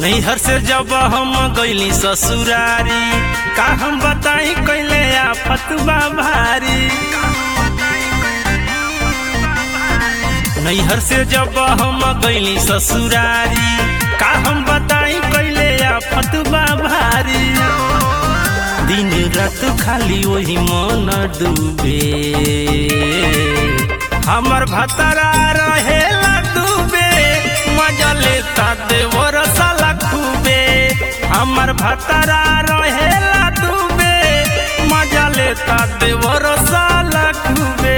नैहर से जब हम गईली ससुरारी का हम बताई कैले आफत बा भारी नैहर से जब हम गईली ससुरारी का हम बताई कैले आफत बा भारी दिन रात खाली वही मन डूबे हमर भतरा रहेला डूबे मजा लेता देवर साला खूबे हमर भतरा रहेला डूबे मजा लेता देवर साला खूबे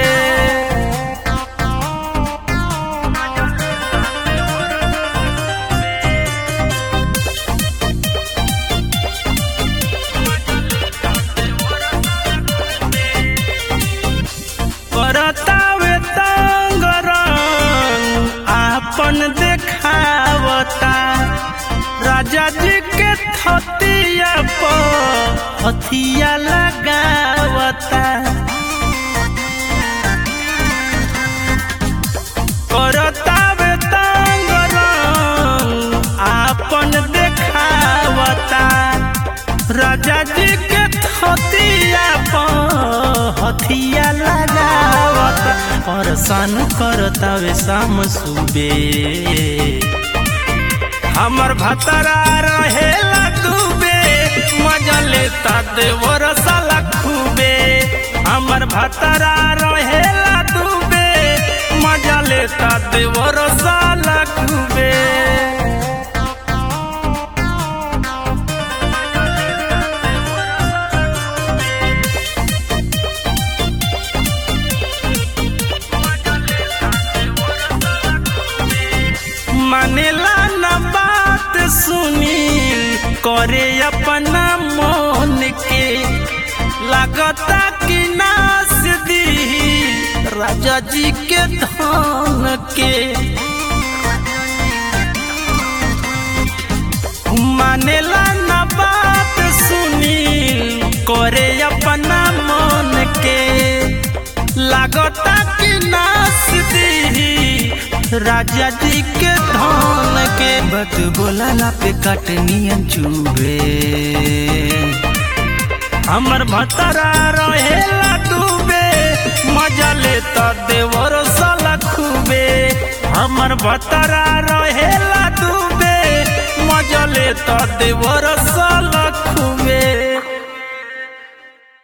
करतावे तंगरंग आपन देखावता राजा जी के थतिया पर हथिया लगावता करतावे तंगरंग आपन देखावता राजा जी के थतिया पर हथिया लगावत परेशान करतावे शाम सुबे हमर भतरा रहेला डूबे मजा लेता देवर साला खूबे हमर भतरा रहेला डूबे मजा लेता देवर साला खूबे मानेला न बात सुनी करे अपना मन के लगता कि नास दी राजा जी के धन के मानेला न बात सुनी करे अपना मन के लगता कि नास दी राजा जी के धन के बत बोला पे कटनियन चुबे हमर भतरा रहेला डूबे मजा लेता देवर साला खूबे हमर भतरा रहेला डूबे मजा लेता देवर